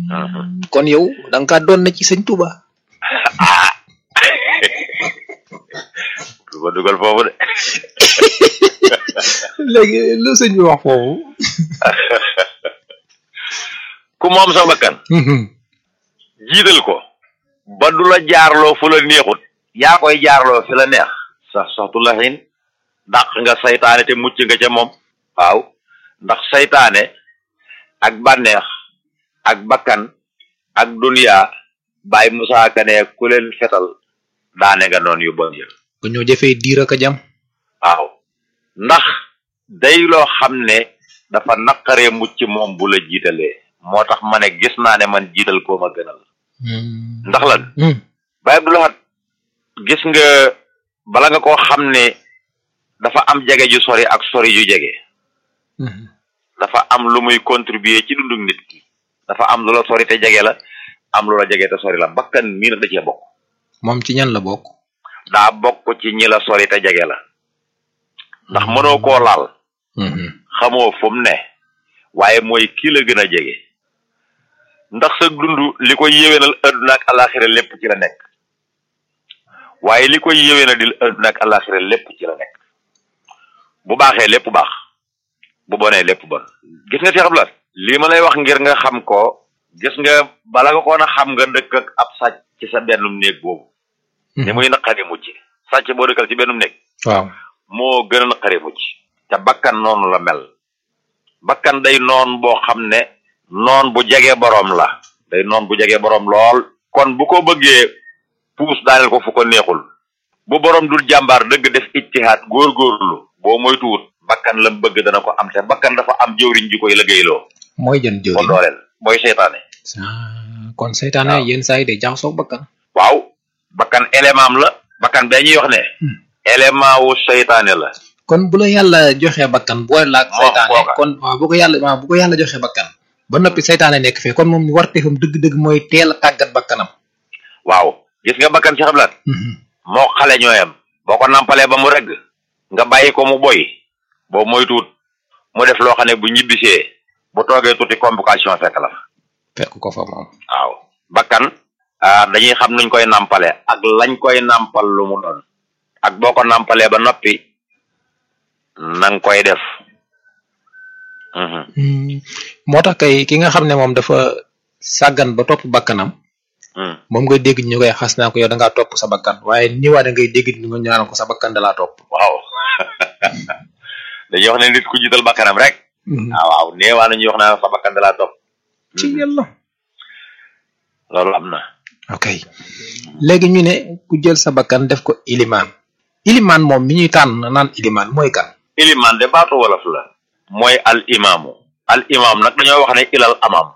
kon yow da nga kaa doon na ci sëñ Touba. ah du ma dugal foofu de léegi lu sëñ bi wax foofu. ku moom sa bakkan jiital ko ba du la jaarloo fu la neexut yaa koy jaarloo fi la neex sax saxtu la xin dàq nga saytaane te mucc nga ca moom waaw ndax saytaane ak bànneex ak bakkan ak duniya bàyyi Musaa Ka ne ku leen fetal daane nga noonu yu bon yëpp ba ñoo jëfee diir ak a jam. waaw ndax day loo xam ne dafa naqaree mucc moom bu la jiitalee moo tax ma ne gis naa ne man jiital koo ma gënal ndax lan Baye Abdou Lahad gis nga bala nga koo xam ne dafa am jege ju sori ak sori ju jege dafa am lu muy contribuer ci dundug nit ki dafa am lu la sori te jege la am lu la jege te sori la bakkan mii nag da cee bokk moom ci ñan la bokk. daa bokk ci ñi la sori te jege la ndax mënoo koo laal xamoo fu mu ne waaye mooy kii la gën a jege ndax sa dund li koy yéwénal adduna ak alaxira lépp ci la nekk waaye li koy yéwénal di adduna ak alaxira lépp ci la nekk bu baaxee lépp baax bu bonee lépp bon gis nga Cheikh Abdoulaye lii ma lay wax ngir nga xam ko gis nga bala nga koon a xam nga dëkk ak ab sàcc ci sa bennum néeg boobu ni muy naqari mucc sàcc boo dëkkal ci bennum néeg waaw. moo gën a naqari mucc te bakkan noonu la mel bakkan day noon boo xam ne noon bu jege boroom la day noon bu jege boroom lool kon bu ko bëggee puus daaneel ko fu ko neexul bu boroom dul jàmbaar dëgg def ijtihaad góorgóorlu boo moytuwut bakkan lam bëgg dana ko am te bakkan dafa am jëwriñ ji koy liggéeyloo mooy jën ko jëriñ. dooleel mooy seytaane Ah, kon seytaane waaw. yenn saa yi day jaxasoo bakkan. waaw bakkan élément am la bakkan bee ñuy wax ne élément wu seytaane la kon bu la yàlla joxee bakkan boole la ak Moo seytaane kooka. kon waaw bu ko yàlla waaw bu ko yàlla joxee bakkan ba noppi seytaane nekk fee kon moom warteefam dëgg-dëgg mooy teel a tàggat bakkanam. waaw gis nga bakkan ci xablaat moo xale ñooyam boo ko nampalee ba mu regg nga bàyyi ko mu boy boo moytuwut mu def loo xam ne bu ñibbisee bu toogee tuuti complication fekk la fa fekk ko fa moom. waaw bakkan ah dañuy xam nuñ koy nampale ak lañ koy nampal lu mu doon ak boo ko nampalee ba noppi nang koy def Mhm. moo tax kay ki nga xam ne moom dafa sàggan ba topp bakkanam Mhm. moom ngay dégg ñu koy xas naa ko yow da ngaa topp sa bakkan waaye ni waa da ngay dégg ñu nga ñaanal ko sa bakkan da laa topp. waaw dañuy wax ne nit ku jiital bakkanam rek ah waaw neewaa nañuy wax naa sa bakkan da laa topp ci yàlla. loolu am na ok léegi ñu ne ku jël sa bakkan def ko ilimaan ilimaan moom mi ñuy tànn naan ilimaan mooy kan. iliman de baatu wolof la mooy al imaamu al imaam nag dañoo wax ne ilal amaam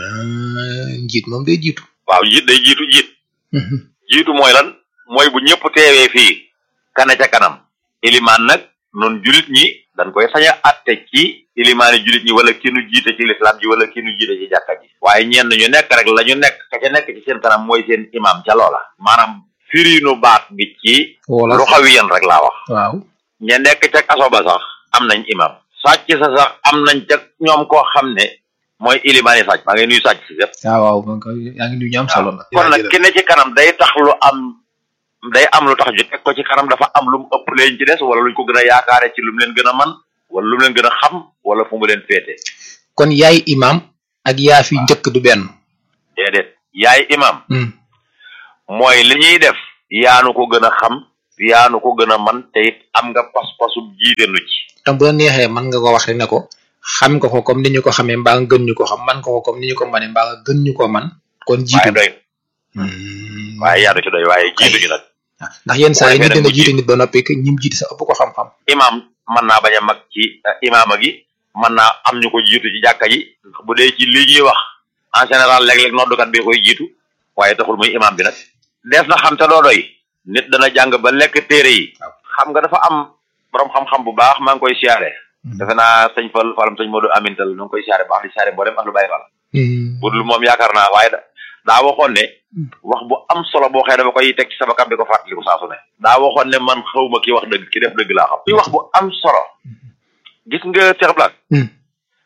njiit moom day jiitu. waaw jiit day jiitu jiit jiitu mooy lan mooy bu ñëpp teewee fii kana ca kanam ilimaan nag noonu julit ñi dañ koy sañ a atte ci ilimaani julit ñi wala ki nu jiite ci lislaam ji wala ki nu jiite ci jàkka ji waaye ñenn ñu nekk rek la ñu nekk ka ca nekk ci seen kanam mooy seen imaam ca loola maanaam firiinu baat bi ci wala lu xawiyan rek laa wax waaw. ña nekk ca kaso ba sax am nañ imam sàcc sa sax am nañ ca ñoom koo xam ne mooy ilimaani sàcc maa ngi nuyu sàcc si yëpp waaw waaw man ko yaa ngi nuyu ñu am solo la. kon nag ki ne ci kanam day tax lu am day am lu tax ñu teg ko ci kanam dafa am lu mu ëpp leen ci des wala luñ ko gën a yaakaare ci lu mu leen gën a man wala lu mu leen gën a xam wala fu mu leen féete kon yaay imam ak yaa fi njëkk du benn. déedéet yaay imam mooy li ñuy def yaanu ko gën a xam yaanu ko gën a man te it am nga pas-pasu jiite nu ci tam bu la neexee mën nga ko wax rek ne ko xam nga ko comme ni ñu ko xamee mbaa nga gën ñu ko xam man nga ko comme ni ñu ko manee mbaa nga gën ñu ko man kon waaye jiitu doy waaye yaanu ci doy waaye jiituñu nag ndax yenn saa yi bu nit defee dina nag mu jiite nit ba noppi que ñim jiite sa ëpp ko xam-xam imam mën naa bañ a mag ci eh, imaama gi mën naa am ñu ko jiitu ci jàkka ji ndax bu dee ci li ñuy wax en général léeg-léeg noddukat bi koy jiitu waaye taxul muy imam bi nag dees na xam te doo doy nit dana jàng ba lekk téere yi xam nga dafa am borom xam-xam bu baax maa ngi koy siyaare defe naa sëñ Fall Fallam sëñ Modou Amintal nu ngi koy siyaare baax di siyaare mboolem ak lu bàyyi Fall budul moom yaakaar naa waaye da- daa waxoon ne wax bu am solo boo xëy dama koy teg ci sama kam di ko fàttaliku saa su ne daa waxoon ne man xawma ki wax dëgg ki def dëgg laa xam kuy wax bu am solo gis nga Cheikh Black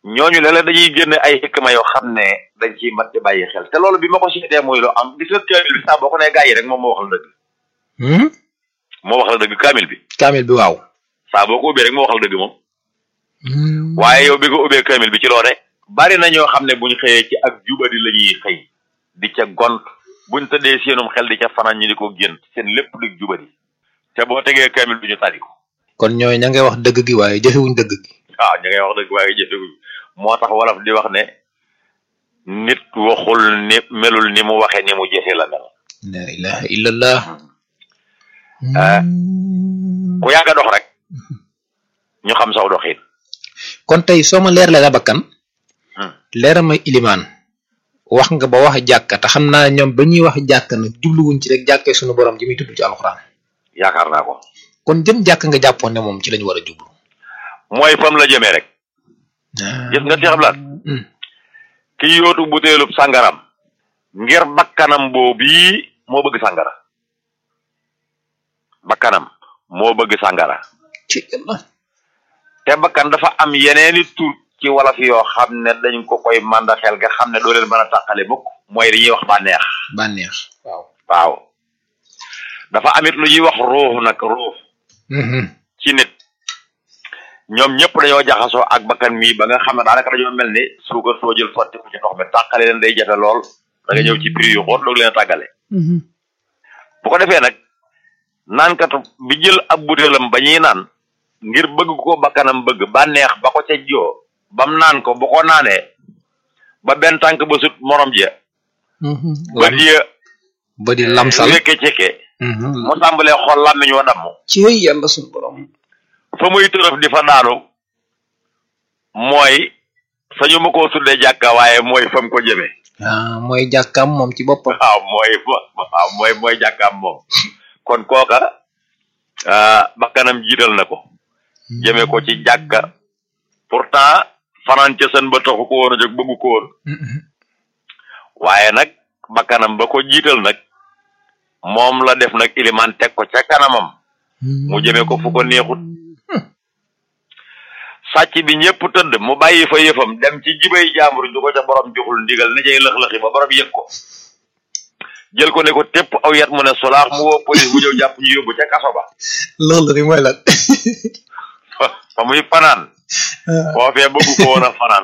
ñooñu léeg-léeg dañuy génne ay xikma yoo xam ne dañ ciy mat di bàyyi xel te loolu bi ma ko seetee muy lu am gis nga kaamil bi saa boo ko nee gaa yi rek moom moo wax la dëgg moo wax la dëgg kaamil bi kaamil bi waaw saa boo ko ubbee rek moo wax la dëgg moom waaye yow bi nga ubbee kaamil bi ci loo ne bari na ñoo xam ne buñ xëyee ci ak jubadi la ñuy xëy di ca gont buñ tëddee seenum xel di ca fanaan ñu di ko génn seen lépp di jubadi te boo tegee kaamil bi ñu tari ko kon ñooy ña ngay wax dëgg gi waaye jëfewuñ dëgg gi waaw ña ngay wax dëgg waaye jëfewuñ moo tax wolof di wax ne nit waxul ni melul ni mu waxe ni mu jëfe la mel la ilaha illallah ku yàgg a dox rek ñu xam saw doxin kon tey soo ma leeralee la bakkan leera ma ilimaan wax nga ba wax jàkka te xam naa ñoom ba ñuy wax jàkka nag jubluwuñ ci rek jàkkee suñu borom ji muy tudd ci alxuraan yaakaar naa ko kon jëm jàkk nga jàppoon ne moom ci lañu war a jublu mooy fam la jëmee rek gis nga Cheikh Abdoulaye ki yootu butéelub sàngaram ngir bakkanam boobii moo bëgg sàngara bakkanam moo bëgg sàngara ci yàlla te bakkan dafa am yeneeni tur ci wolof yoo xam ne dañ ko koy màndaxel nga xam ne doo leen mën a tàqale mukk mooy dañuy wax bànneex bànneex waaw waaw dafa amit lu ñuy wax ruux nag ruux ci nit ñoom ñëpp dañoo jaxasoo ak bakkan mii ba nga xam ne daanaka dañoo mel ni suukar soo jël sotti ko ci ndox mi tàqale leen day jafe lool da nga ñëw ci prix yu xóot doog leen a tàggale bu ko defee nag naankatu bi jël ab butéelam ba ñuy naan ngir bëgg ko bakkanam bëgg bànneex ba ko ca joo bam naan ko bu ko naanee ba benn tànk ba sut morom je ba diya ba di lamsal wékke cekke mu tàmbalee xool làmmiñ wa damm ci yàlla suñu borom fa muy tërëf di fa daanu mooy sañu ma koo tuddee jàkka waaye mooy fam ko jëme ah mooy jàkkaam moom ci boppam waaw mooy waaw mooy mooy jàkkaam moom kon kooka bakkanam jiital na ko jëme ko ci jàkka pourtant fanaan ca sën ba taxu ko woon a jóg bëggu ko woon waaye nag bakkanam ba ko jiital nag moom la def nag ilimaan teg ko ca kanamam mu jëme ko fu ko neexut sàcc bi ñëpp tëdd mu bàyyi fa yëfam dem ci jibay jaambur du ko ca borom joxul ndigal ne cay lëx-lëxi ba borom yëg ko jël ko ne ko tépp aw yat mu ne solaax mu woo police bu ñëw jàpp ñu yóbbu ca kaso ba loolu rek mooy lan fa muy fanaan foofee bëggu ko woon a fanaan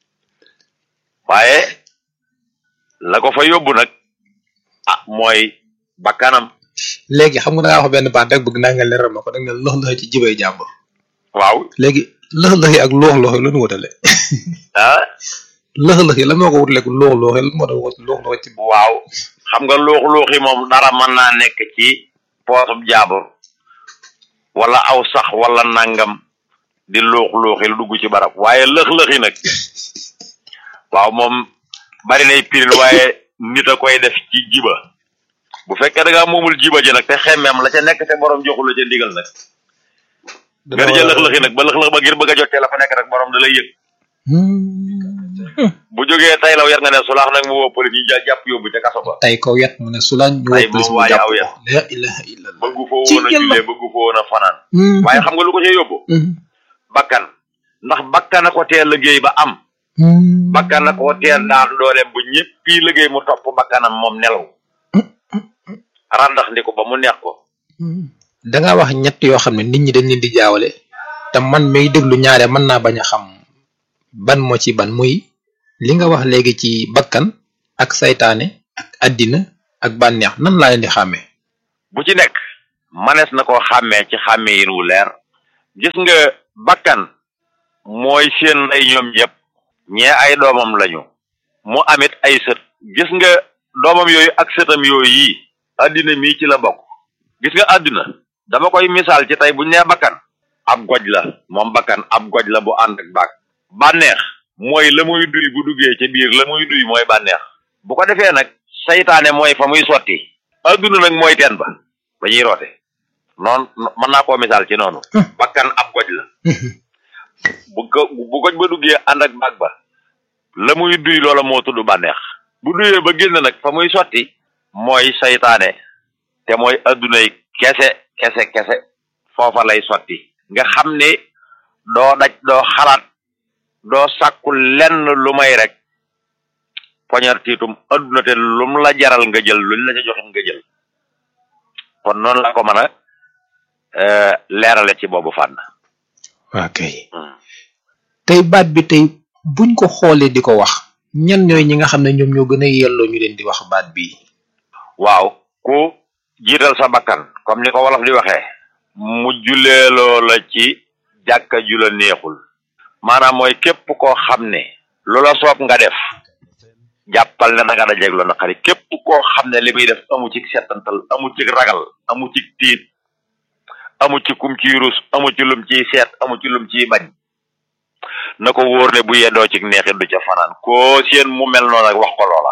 waaye la ko fa yóbbu nag ah mooy bakkanam léegi xam nga da ngaa wax benn baat rek bëgg naa nga leeral ma ko da nga ne lox loxi ci jibay jàmbur waaw léegi lëx lëx yi ak loox loox yi lu ñu wutale ah lëx lëx yi la moo ko wutale loox loox yi la moo tax loox loox ci waaw xam nga luux luuxi moom dara mën naa nekk ci poosub jaabur wala aw sax wala nangam di luux luuxi lu dugg ci barab waaye lëx-lëxi nag waaw moom bari nay pirin waaye nit a koy def ci jiba bu fekkee da ngaa moomul jiba ji nag te xemmeem la ca nekk te borom joxul la ca ndigal nag nga di ca lëx-lëxi nag ba lëx-lëx ba ngir bëgg a jotee la fa nekk rek borom da lay yëg bu jógee tay law yar nga ne sulaax nag mu woo police ñu ja- jàpp yóbbu ca kaso ba tay kaw yat mu ne sulaan ñu Tay woo police boobu mu waaye jàpp aw ko yat. la ilaha illallah bëggu foo Ci woon a yàlla. jullee bëggu foo woon a fanaan waaye xam nga lu ko ca yóbbu bakkan ndax bakkan a ko teel liggéey ba am bakkan a ko teel daan dooleem bu ñëppi liggéey mu topp bakkanam moom nelaw randax ndi ko ba mu neex ko da nga wax ñett yoo xam ne nit ñi dañ leen di jaawale te man may déglu ñaare mën naa bañ a xam ban moo ci ban muy li nga wax léegi ci bakkan ak saytaane ak addina ak bànneex nan laa leen di xàmmee bu ci nekk manees na koo xàmmee ci xàmmee yin wu leer gis nga bakkan mooy seen nday ñoom ñëpp ñee ay doomam lañu mu amit ay sët gis nga doomam yooyu ak sëtam yooyu yi àddina mii ci la bokk gis nga àddina dama koy misaal ci tey buñ nee bakkan ab goj la moom bakkan ab goj la bu ànd ak baag bànneex mooy la muy duy bu duggee ca biir la muy duy mooy bànneex bu ko defee nag saytaane mooy fa muy sotti àdduna nag mooy teen ba ba ñuy roote noonu mën naa koo misaal ci noonu bakkan ab goj la bu ko bu goj ba duggee ànd ak baag ba la muy duy loola moo tudd bànneex bu duyee ba génn nag fa muy sotti mooy saytaane te mooy addunay kese kese kese foofa lay sotti nga xam ne doo daj doo xalaat doo sàkku lenn lu may rek poñar tiitum adduna te lum la jaral nga jël luñ la ca joxe nga jël kon noonu la ko mën a leerale ci boobu fànn waa kay tey baat bi tey buñ ko xoolee di ko wax ñan ñooy ñi nga xam ne ñoom ñoo gën a yelloo ñu leen di wax baat bii waaw ku jiital sa bakkan comme ni ko wolof di waxee mu juleeloo la ci jàkka ju la neexul maanaam mooy képp koo xam ne lu la soob nga def jàppal ne danga dajeeg lu naqari képp koo xam ne li muy def amu ci setantal amu ci ragal amu ci tiit amu ci kum ciy rus amu ci lum ciy seet amu ci lum ciy bañ na ko wóor ne bu yendoo ci neexit du ca fanaan koo seen mu mel noonu ak wax ko loola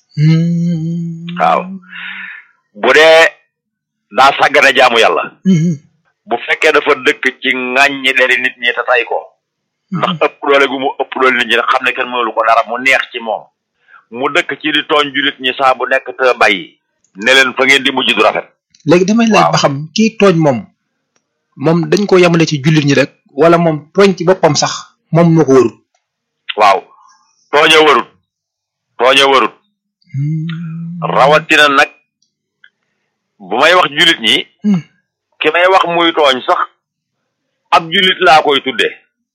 waaw bu dee daa sàggane jaamu yàlla bu fekkee dafa dëkk ci ŋàññi deri nit ñi te tay ko ndax ëpp doole gu mu ëpp doole nit ñi rek xam ne kenn mënulu ko dara mu neex ci moom mu dëkk ci di tooñ julit ñi saa bu nekk te bàyyi ne leen fa ngeen di mujj du rafet léegi damay laaj ba xam kii tooñ moom moom dañ ko yamale ci jullit ñi rek wala moom tooñ ci boppam sax moom moo ko warut waaw tooña warut tooña warut rawatina nag bu may wax julit ñi ki may wax muy tooñ sax ab julit laa koy tudde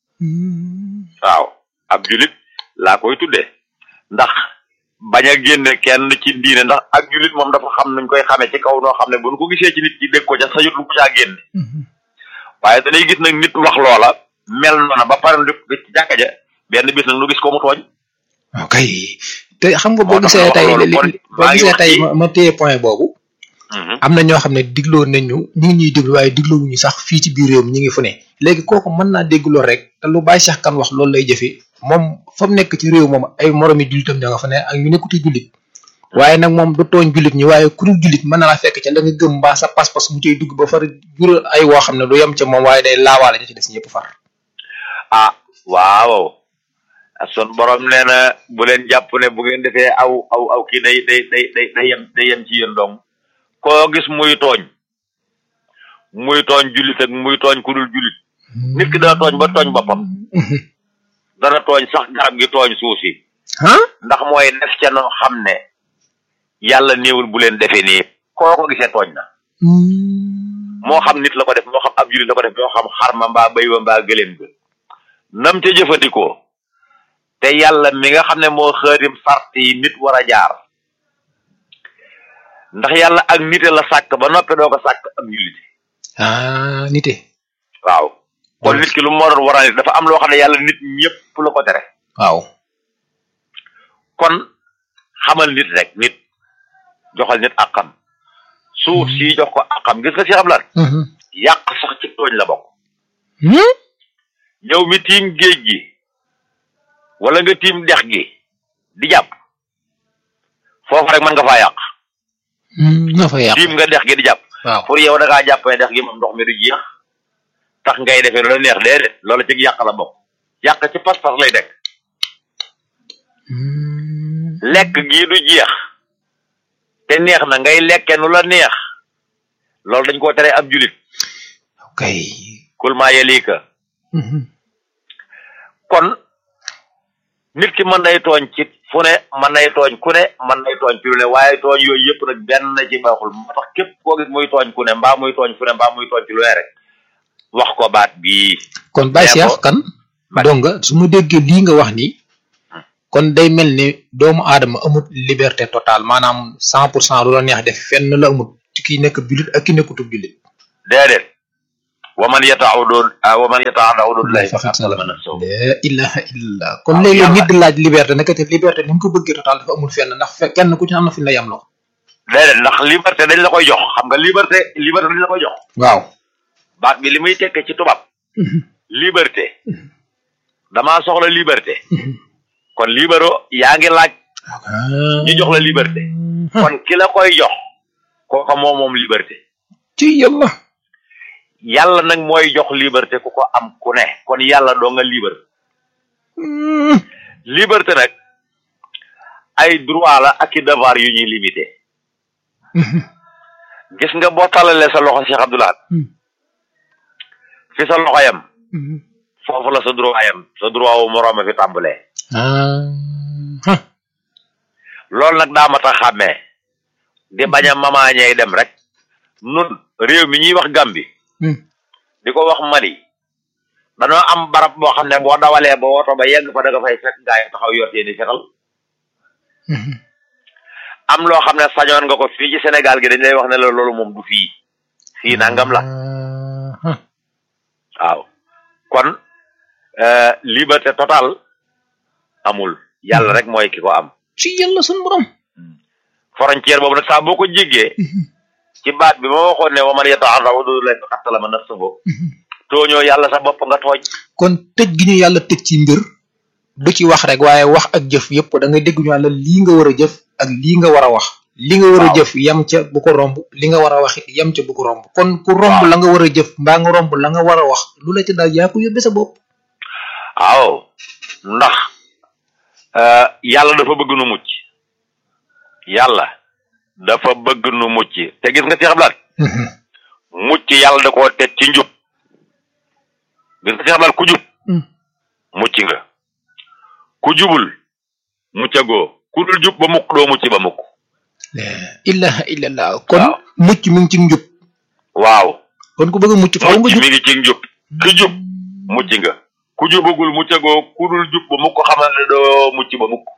waaw ab julit laa koy tudde ndax bañ a génne kenn ci diine ndax ak julit moom dafa xam nuñ koy xamee ci kaw noo xam ne bu ñu ko gisee ci nit ki dégg ko ca sajut lu ko caa génne waaye danay gis nag nit wax loola mel noona ba pare lu ci jàkka ja benn bis nag nu gis ko mu tooñ ok te xam nga boo gisee tey boo gisee tey ma téye point boobu am na ñoo xam ne digloo nañu ñu ngi ñuy déglu waaye digloowuñu sax fii ci biir réew mi ñu ngi fu ne léegi kooku mën naa dégg lool rek te lu bàyyi Cheikh kan wax loolu lay jëfe moom fa mu nekk ci réew moom ay moromi jullitam ña nga fa ne ak ñu nekkuti jullit waaye nag moom du tooñ jullit ñi waaye ku dul jullit mën na la fekk ca la nga gëm mbaa sa pas-pas mu cay dugg ba far jural ay woo xam ne du yem ca moom waaye day laawaale ña ci des ñëpp far ah waaw son borom nee na bu leen jàpp ne bu ngeen defee aw aw aw kii day day day day day yem day yem ci yéen dong koo gis muy tooñ muy tooñ jullit ak muy tooñ ku dul jullit nit ki dana tooñ ba tooñ boppam dana tooñ sax garab gi tooñ suuf si ndax mooy def ca noo xam ne yàlla néewul bu leen defee nii koo ko gisee tooñ na moo xam nit la ko def moo xam ab jullit la ko def moo xam xarma mbaa béy wa mbaa gëléem ga nam ca jëfandikoo te yàlla mi nga xam ne moo xërim sart yi nit war a jaar ndax yàlla ak nite la sàkk ba noppe doo ko sàkk ak jullite ah nite waaw kon nit ki lu moo doon war a nit dafa am loo xam ne yàlla nit ñëpp la ko tere waaw kon xamal nit rek nit joxal nit akam suuf si jox ko akam gis nga si xam lan yàq sax ci tooñ la bokk yow mi tiim géej gi wala nga tiim dex gi di jàpp foofu rek mën nga faa yàq na fa yàq tiim nga dex gi di jàpp waaw pour yow da ngaa jàppee dex gi moom ndox mi du jeex tax ngay defee lu la neex déedéet loolu ci yàq la bokk yàq ci pas-pas lay dekk lekk gii du jeex te neex na ngay lekke nu la neex loolu dañ koo tere ab julit ok kul maa yelika kon nit ki mën nay tooñ ci fu ne mën nay tooñ ku ne mën nay tooñ ci lu ne waaye tooñ yooyu yëpp nag benn ci baaxul moo tax képp koo gis muy tooñ ku ne mbaa muy tooñ fu ne mbaa muy tooñ ci lu ne rek wax ko baat bii kon Baye Cheikh kan donc su ma déggee lii nga wax nii kon day mel ni doomu aadama amut liberté totale maanaam cent pour cent lu la neex def fenn la amut ci ki nekk jullit ak ki nekkutub jullit déedéet waman yataawudu waman yataawudu lay faqat faqat man sow la ilaha illallah kon léeg-léeg nit di laaj liberté naka te liberté ni mu ko bëggee total dafa amul fenn ndax fe kenn ku ci am na fi la yam loo déedéet ndax liberté dañ la koy jox xam nga liberté liberté dañ la koy jox waaw baat bi li muy tekkee ci tubaab liberté damaa soxla liberté kon libero yaa ngi laaj ñu jox la liberté kon ki la koy jox kooka moo moom liberté ci yàlla yàlla nag mooy jox liberté ku ko am ku ne kon yàlla doo nga libre liberté nag ay droit la ak i devoir yu ñuy limité gis nga boo talalee sa loxo Cheikh Abdoulaye fi sa loxo yam foofu la sa droit yam sa droit wu moroom a fi tàmbalee loolu nag daa mat a xàmmee di bañ a mamaañey dem rek nun réew mi ñuy wax Gàmbi di ko wax Mali dañoo am barab boo xam ne boo dawalee ba woto ba yegg fa da nga fay fekk gaa yi taxaw yor seeni fetal am loo xam ne sañoon nga ko fii ci Sénégal gi dañ lay wax ne la loolu moom du fii fii nangam la waaw kon liberté totale amul yàlla rek mooy ki ko am ci yàlla sun borom frontière boobu nag saa boo ko jéggee ci baat bi ma waxoon ne wa man yata'arrad huduudallahi faqad zalama nafsahu tooñoo yàlla sa bopp nga tooñ kon tëj gi ñu yàlla tëj ci mbir du ci wax rek waaye wax ak jëf yëpp da ngay dégg ñu yàlla lii nga war a jëf ak lii nga war a wax li nga war a jëf yam ca bu ko romb li nga war a wax yam ca bu ko romb kon ku romb la nga war a jëf mbaa nga romb la nga war a wax lu la ci daal yaa ko yóbbee sa bopp waaw ndax yàlla dafa bëgg nu mucc yàlla dafa bëgg nu mucc te gis nga ci xablaat mucc yàlla da koo teg ci njub gis nga ci xablaat ku jub mucc nga ku jubul muccagoo ku dul jub ba mukk doo mucc ba mukk la ilaha illallah kon mucc mi ngi ci njub waaw kon ku bëgg a mucc faaw nga mucc jub mi ngi ci njub ku jub mucc nga ku jubagul muccagoo ku dul jub ba mukk xamal ne doo mucc ba mukk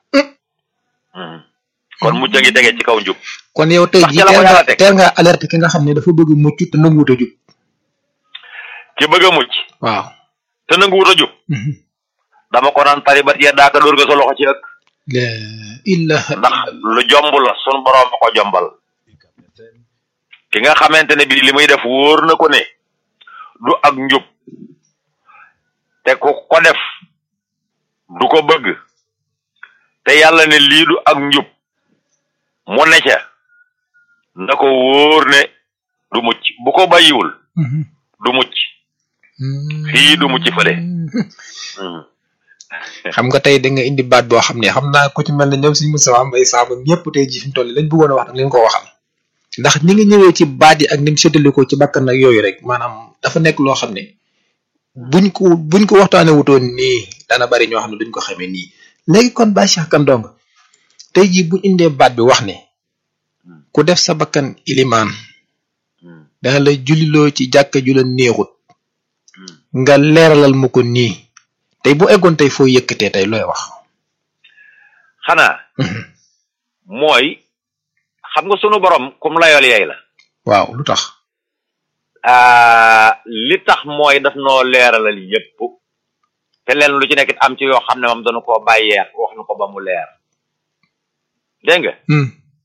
kon mucc ngi tege ci kaw njub kon yow tey Ndax jii ca la ko teel yàlla nga teg. teel nga alerte ki nga xam ne dafa bëgg mucc te nanguwut a jub ki bëgg a mucc waaw te nanguwut a jub dama ko naan taribat ya daaka dóor nga sa loxo ci ëkk la ilaha ndax lu jomb la sun borom ma ko jombal ki nga xamante ne bii li muy def wóor na ko ne du ak njub te ku ko def du ko bëgg te yàlla ne lii du ak njub mu ne ca na ko wóor ne du mucc bu ko bàyyiwul du mucc fii du mucc fële Hmm. xam nga tey da nga indi baat boo xam ne xam naa ku ci mel ne ñoom suñu Moustapha Mbaye Samb ñëpp tey ji fi mu toll lañ bëggoon a wax nag leen ko waxal ndax ni nga ñëwee ci baat yi ak ni mu séddalikoo ci bakkan ak yooyu rek maanaam dafa nekk loo xam ne buñ ko buñ ko waxtaanee wutoon nii dana bari ñoo xam ne duñ ko xamee nii léegi kon Baye Cheikh Kane Ndongo tey jii buñ indee baat bi wax ne ku def sa bakkan ilimaan Hmm. dana la julliloo ci jàkka ju la neexut Hmm. nga leeralal ma ko nii tey bu eggoon tey foo yëkkatee tey looy wax xanaa mooy xam nga sunu borom kum layool yey la waaw lu tax ah, li tax mooy daf noo leeralal yépp te leen lu ci nekk it am ci yoo xam ne moom dañu koo bàyyeex wax nu ko ba mu leer dégg nga Hmm.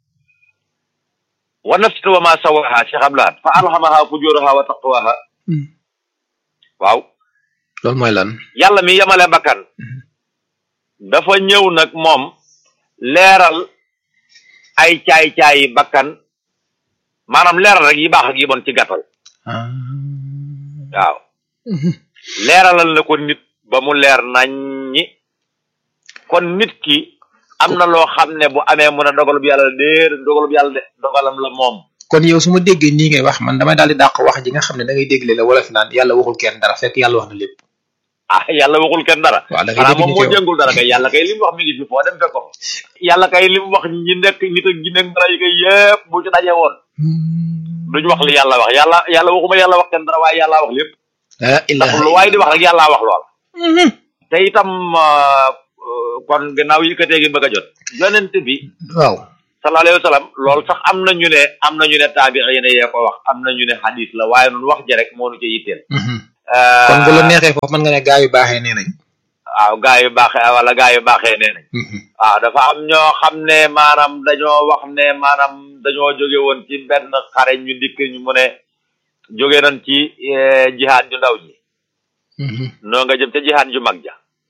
wa nafsin wa ma sawaha Cheikh Abdoulaye fa alhamaha fujuraha wa taqwaha Hmm. waaw loolu mooy lan yàlla mi yemale bakkan dafa ñëw nag moom leeral ay caay-caayi bakkan maanaam leeral rek yi baax ak yi bon ci gàttal ah waaw leeralal na ko nit ba mu leer naññi kon nit ki am na loo xam ne bu amee mun a dogalub yàlla déer dogalub yàlla de dogalam la moom kon yow su ma déggee nii ngay wax man damay daal di dàq wax ji nga xam ne da ngay dégg la wala fi naan yàlla waxul kenn dara fekk yàlla wax na lépp ah yàlla waxul kenn dara waaw da ngay xanaa dégg moom ñu moo teew jëngul dara kay yàlla kay li mu wax mi ngi fi foo dem fekk ko fa yàlla kay li mu wax ñi nekk nit ak jinne ak malaayika yépp bu ci dajee woon duñu wax li yàlla wax yàlla yàlla waxuma yàlla wax kenn dara waaye yàlla wax lépp la ndax ilaha lu waaye di wax rek yàlla wax lool te itam euh, euh, kon gannaaw yëkkatee gi bëgg a jot yonent bi waaw sallallahu alayhi wa sallam loolu sax am na ñu ne am na ñu ne taabiina yee ko wax am na ñu ne hadis la waaye nun wax ja rek moo nu ci yitteel kon bu la neexee foofu mën nga ne gaa yu baaxee nee nañ waaw gaa yu baaxee wala gaa yu baaxee nee nañ waaw dafa am ñoo xam ne maanaam dañoo wax ne maanaam dañoo jóge woon ci benn xare ñu dikk ñu mu ne jóge nañ ci eh, jihaad ju ndaw ji noo nga jëm ca jihaad ju mag ja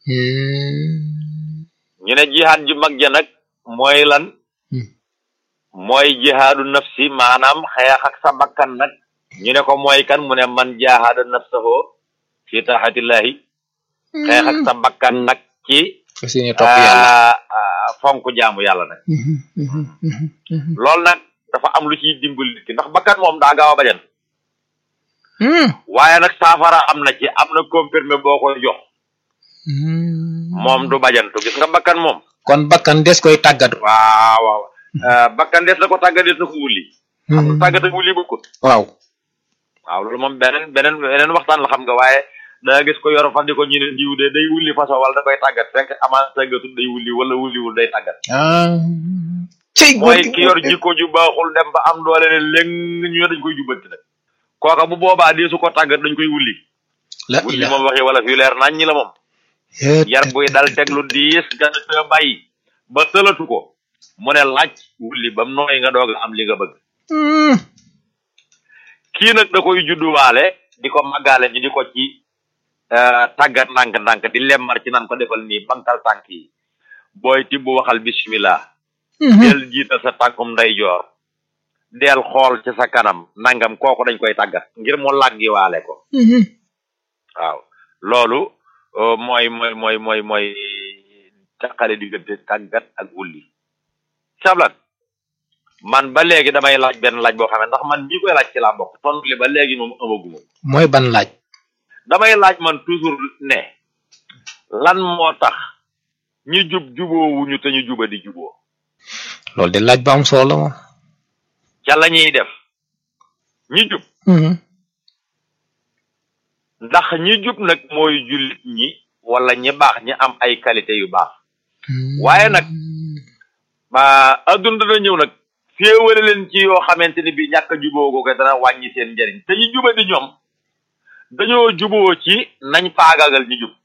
ñu ne jihaad ju mag ja nag mooy lan mooy jihaadu nafsi maanaam xeex ak sa bakkan nag ñu ne ko mooy kan mu ne man jaahada nafsahu fi taxatillahi xeex ak sa bakkan nag ci fas yéene topp yàlla ah, ah, fonk jaamu yàlla nag loolu nag dafa am lu ciy dimbali nit ki ndax bakkan moom daa gaaw a bajan waaye nag saafara am na ci am na comprimé boo koy jox moom du bajantu gis nga bakkan moom kon bakkan des koy tàggat waaw waaw bakkan des na ko tàggat des na ko wulli xam nga tàggat ak wulli bokkut waaw waaw loolu moom beneen beneen beneen waxtaan la xam nga waaye da gis ko yor fas di ko ñu ne diw de day wulli façon wala da koy tàggat fekk amaan tàggatul day wulli wala wulliwul day tàggat cey mooy ki yor jikko ju baaxul dem ba am doole ne léng ñu ne dañ koy jubbanti nag kooka bu boobaa dee su ko tàggat dañ koy wulli la wulli moom waxee wala fi leer nañ ñi la moom yar buy dal teglu diis nga ne te bàyyi ba sëlatu ko mu ne laaj wulli bam nooy nga doog a am li nga bëgg kii nag da koy judduwaale di ko màggaale ñu di ko ci tàggat ndànk-ndànk di lemmar ci nan ko defal nii bankal tànk yi booy tibb waxal bismillah del jiital sa tànkum ndeyjoor del xool ci sa kanam nangam kooku dañ koy tàggat ngir mu làggi waale ko waaw loolu mooy mooy mooy mooy mooy taqale diggante tàggat ak wulli sablat man ba léegi damay laaj benn laaj boo xam ne ndax man ñi koy laaj ci laa bokk tontu li ba léegi moom amaguma mooy ban laaj damay laaj man toujours ne lan moo tax ñi jub juboowuñu te ñu juba di juboo loolu de laaj ba am solo la moom ca la ñuy def ñi jub ndax ñi jub nag mooy jullit ñi wala ñi baax ñi am ay qualité yu baax waaye nag ba adduna dana ñëw nag féewale leen ci yoo xamante ni bi ñàkk a juboo ko dana wàññi seen njëriñ te ñu juba di ñoom dañoo juboo ci nañ faagaagal ñu jub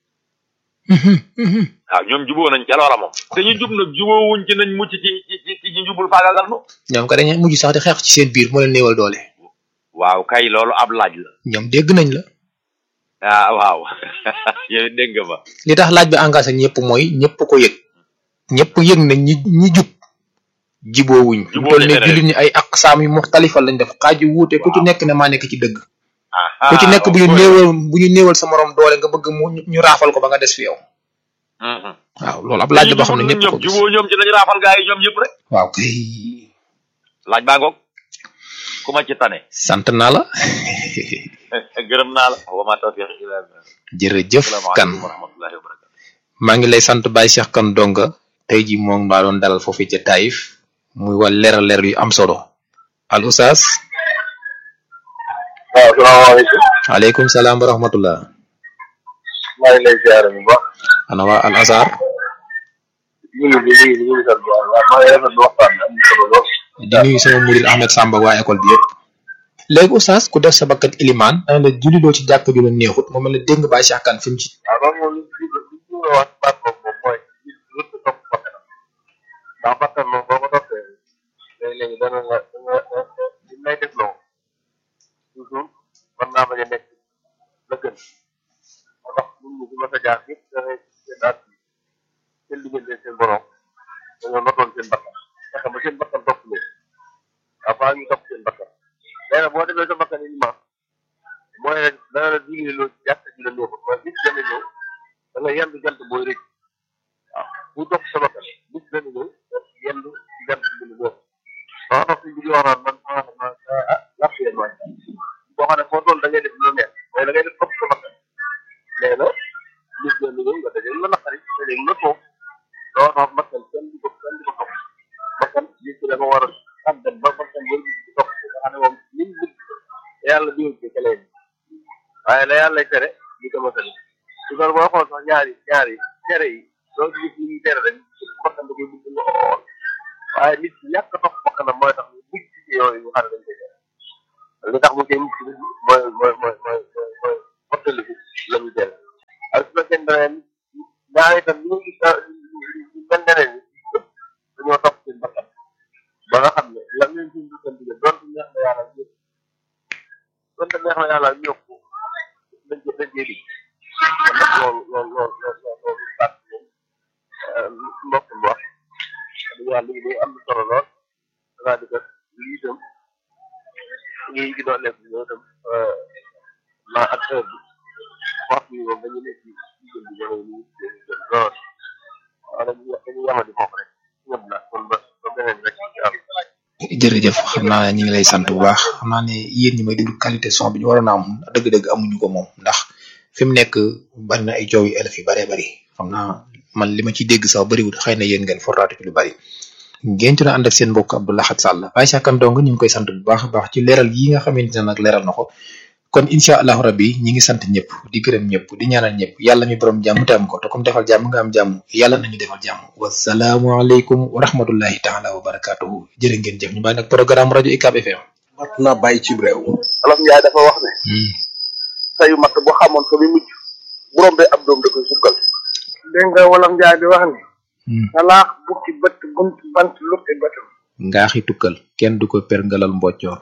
waaw ñoom juboo nañ ca loola moom te ñu jub nag juboo wuñ ci nañ mucc ci ci ci ñu jubul faagaagal nu ñoom ko dañuy mujj sax di xeex ci seen biir moo leen néewal doole waaw kay loolu ab laaj la ñoom dégg nañ la ah waaw yow dégg nga ma li tax laaj bi engagé ñëpp mooy ñëpp ko yëg ñëpp yëg nañ ñi ñi jub jiboowuñ Juboo toll ne nañ jullit ñi ay aqsaam yu muxtalifa lañ def xaaju wuute ku ci nekk ne maa nekk ci dëgg ah ku ci nekk bu ñu néewal bu ñu néewal sa morom doole nga bëgg mu ñu raafal ko ba nga des fi yow waaw loolu ab laaj la boo xam ne ñëpp ko gis juboo ñoom ci lañu raafal gaa yi ñoom ñëpp rek waaw kay laaj baa ngoog ku ma ci tane sant naa la gërëm naa la wa ma tawfiq illa billah jërëjëf kan asalaamaaleykum wa rahmatullahi wa barakatuh maa ngi lay sant Baye Cheikh Kane Donga tey ji moom maa doon dalal foofu ca Taïf muy wal leeral leer yu am solo al oustaz waaw salaamaaleykum aleykum salaam wa rahmatullah maa ngi lay ziare bu baax ana waa al azar ñu ngi ñu ngi ñu ngi sant bu baax maa ngi rafetlu waxtaan bi am na solo lool di nuyu sama murid Ahmed Samba waa école bi yëpp léegi oustaz ku def sa bakkat ilimaan ana la julli ci jàkk ju la neexut mu mel ne dégg nga Baye Cheikh Kane fi mu ci waaw loolu moom li li li ñu la wax baat boobu moom mooy nit ki wërta topp bakkanam ndax bakkan moom boo ko toppee léegi-léegi dana la dana li lay def loo toujours mën naa bañ a nekk la gën moo tax nit ñi ci mas a jaar yëpp dangay seen at bi seen diggante seen borom dañoo notoon seen bakkan fexe ba seen bakkan topp leen avant ñu topp seen bakkan léegi nag boo demee sa bakkan yi ma mooy rek dana la digle loo ci jàkk ji la neexul mooy bis dana ñëw da nga yendu jant booy rëcc waaw bu topp sa bakkan bis dana ñëw da yendu ci jant bi la neexul waaw tax suñ bi di wax naan man maa ma ah làpp yéen waay boo xam ne foo toll da ngay def lu la neex mais da ngay def topp sa bakkan nee na bis dana ñëw nga dajee la naqari te léegi nga toog loo tax bakkan kenn di ko kenn di ko topp bakkan bis bi da nga war a tàggat ba bakkan booy gis di topp nga xam ne moom li mu bëgg yàlla diwul ci kële waaye la yàlla tere li ko motali su ko boo xool sax ñaari ñaari tere yi doo ci gis li ñuy tere rek bakkan da koy bëgg lool waaye nit ki ñàkk a topp bakkanam mooy tax mu bugg ci yooyu nga xam ne dañ koy tere li tax mu koy mucc mooy mooy mooy mooy mooy mottali bi la ñu tere ak su fekkee ne ñaari itam li nga gis mel ne leen yëpp dañoo topp seen bakkan ba nga xam ne la ngeen suñ dukkan dige doonte neex na yàlla ñëpp doonte neex na yàlla ñëpp dañ ko dañ koy dig kon nag loolu loolu loolu loolu loolu baat moom mbokk mi wax dëgg yàlla lii day am na solo lool danaa di def lii itam ñi ngi doon nekk ñoo itam ma ak heure bi wax bi moom dañu nekk ci diggante bi jamono yi ñu ngi lool waaw dañuy dañuy yamadi foofu rek ñëpp na kon ba ba beneen rek incha allah jërëjëf xam naa ne ñu ngi lay sant bu baax xam naa ne yéen ñi may déglu qualité son bi ñu waroon a am dëgg-dëgg amuñu ko moom ndax fi mu nekk bari na ay joow yu élèves yu baree bari xam naa man li ma ci dégg sax bariwul xëy na yéen ngeen fortaatu ci lu bari ngeen ci na ànd ak seen mbokk Abdou Lahad Sall Baye Cheikh Kane Ndongo ñu ngi koy sant bu baax a baax ci leeral yi nga xamante ne nag leeral na ko kon incha allahu rabbi ñi ngi sant ñëpp di gërëm ñëpp di ñaanal ñëpp yàlla mi borom jàmm te am ko te comme defal jàmm nga am jàmm yàlla nañu defal jàmm wasalaamualeykum wa rahmatullahi taala wa barakatuhu jërë ngeen jëf ñu bàyyi nag programme rajo UCAB FM mat na bàyyi ci réew olof njaay dafa wax ne sayu matt bu xamoon fa mi mujj bu rombee ab doom da koy sukkal dégg nga wolof njaay di wax ne salaax bukki bët bunt bant lukki bëtam ngaaxi tukkal kenn du ko perngalal mboccoor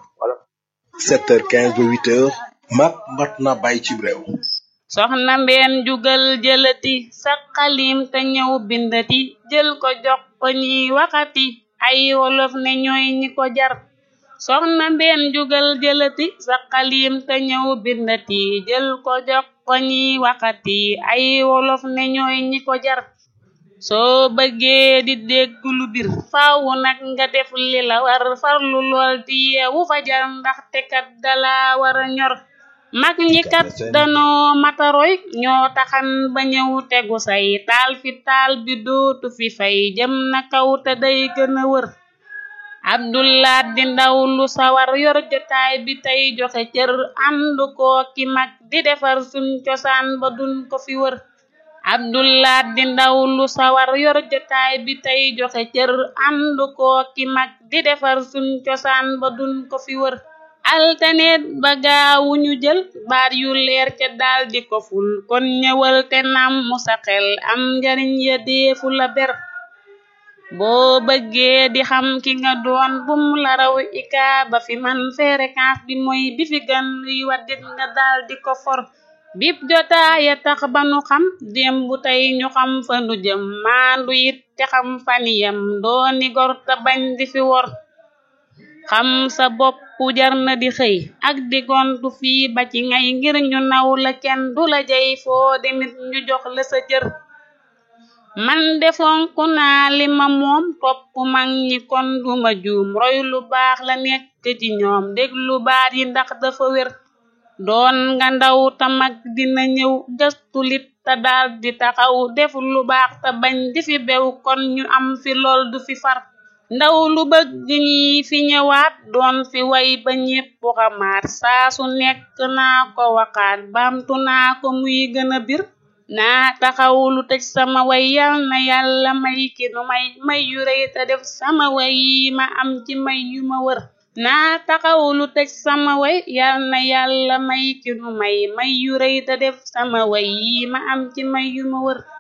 7h15 ba 8h mat mat na bàyyi ci réew soxna mbeen jugal jëlati sa xalim te ñëw bindati jël ko jox ko ñiy waxati ay wolof ne ñooy ñi ko jar soxna mbeen jugal jëlati sa xalim te ñëw bindati jël ko jox ko ñiy waxati ay wolof ne ñooy ñi ko jar soo bëggee di dégg lu bir faaw nag nga def li la war farlu lool di yeewu fajar ndaxte kat dala war a ñor mag ñi kat danoo mataroy ñoo taxan ba ñëw tegu say taal fi taal bi dootu fi fay jëm na kaw te day gën a wër abdullah di ndaw lu sawar yor jotaay bi tey joxe cër ànd koo ki mag di defar suñ cosaan ba duñ ko fi wër abdullah di ndaw lu sawar yor jotaay bi tey joxe cër ànd koo ki mag di defar suñ cosaan ba duñ ko fi wër altaneet ba gaawu ñu jël baat yu leer ca daal di ko ful kon ñëwal te nam mu sa xel am njariñ ya deefu la ber boo bëggee di xam ki nga doon bum la raw ika ba fi man fréquence bi mooy bi fi gan luy waddit nga daal di ko for bip jotaaya tax ba nu xam démb tey ñu xam fa nu jëm maandu it te xam faniyam dooni gor te bañ di fi wor xam sa bopp jar na di xëy ak di gontu fii ba ci ngay ngir ñu naw la kenn du la jay foo demit ñu jox la sa cër man defonku naa li ma moom topp mag ñi kon duma juum roy lu baax la nekk ci ñoom déglu baat yi ndax dafa wér doon nga ndaw ta mag dina ñëw gëstu lit te daal di taxaw def lu baax te bañ di fi bew kon ñu am fi lool du fi far ndaw lu bëgg ñi fi ñëwaat doon fi way ba ñépp xamaat saa su nekk naa ko waxaat baamtu naa ko muy gën a bir naa taxaw lu tëj sama way yal na yàlla may ki nu may may yu rëy te def sama way yi ma am ci may yu ma wër naa taxaw lu tëj sama way yal na yàlla may ki nu may may yu rëy te def sama way yi ma am ci may yu ma wër